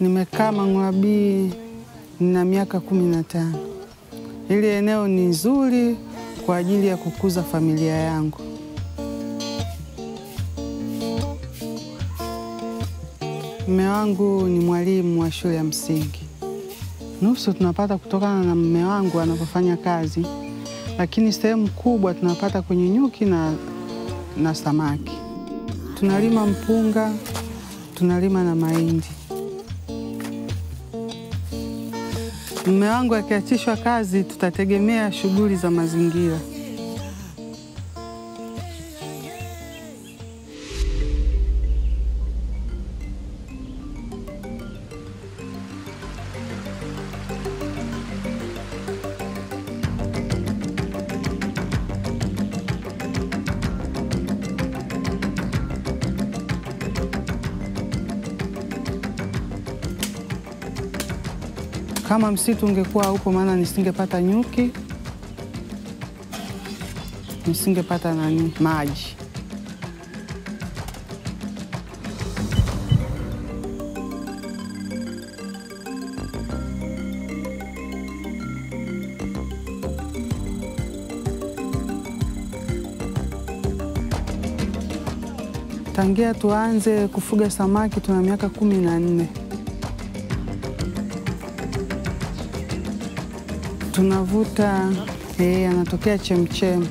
Nimekaa Mang'ulabii nina miaka kumi na tano. Hili eneo ni nzuri kwa ajili ya kukuza familia yangu. Mume wangu ni mwalimu wa shule ya msingi. Nusu tunapata kutokana na mume wangu anapofanya kazi, lakini sehemu kubwa tunapata kwenye nyuki na, na samaki. Tunalima mpunga, tunalima na mahindi. Mume wangu akiachishwa kazi, tutategemea shughuli za mazingira. Kama msitu ungekuwa upo, maana nisingepata nyuki, nisingepata nani maji. Tangia tuanze kufuga samaki tuna miaka kumi na nne. Tunavuta eh, anatokea chemchem.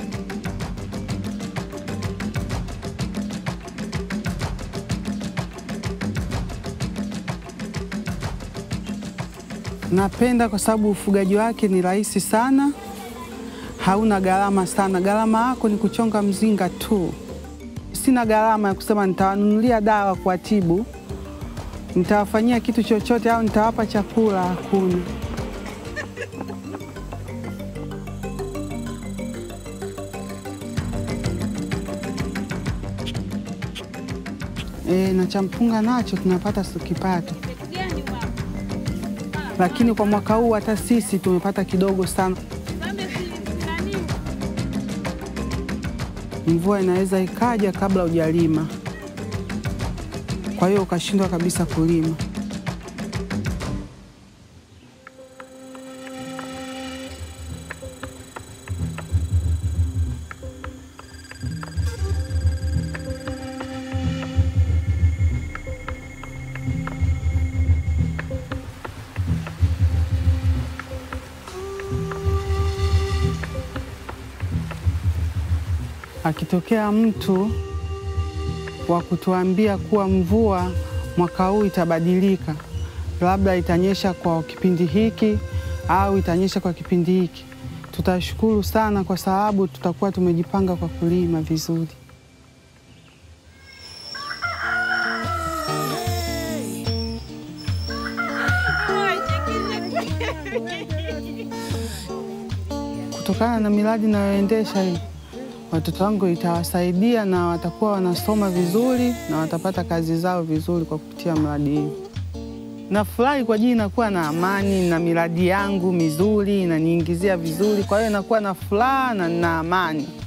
Napenda kwa sababu ufugaji wake ni rahisi sana, hauna gharama sana. Gharama yako ni kuchonga mzinga tu. Sina gharama ya kusema nitawanunulia dawa kuwatibu, nitawafanyia kitu chochote au nitawapa chakula, hakuna. E, na cha mpunga nacho tunapata kipato, lakini kwa mwaka huu hata sisi tumepata kidogo sana. Mvua inaweza ikaja kabla hujalima, kwa hiyo ukashindwa kabisa kulima. Akitokea mtu wa kutuambia kuwa mvua mwaka huu itabadilika, labda itanyesha kwa kipindi hiki au itanyesha kwa kipindi hiki, tutashukuru sana, kwa sababu tutakuwa tumejipanga kwa kulima vizuri. Kutokana na miradi inayoendesha hii watoto wangu itawasaidia na watakuwa wanasoma vizuri na watapata kazi zao vizuri kwa kupitia mradi hii. Nafurahi kwa ajili inakuwa na amani na miradi yangu mizuri inaniingizia vizuri, kwa hiyo inakuwa na furaha na na amani.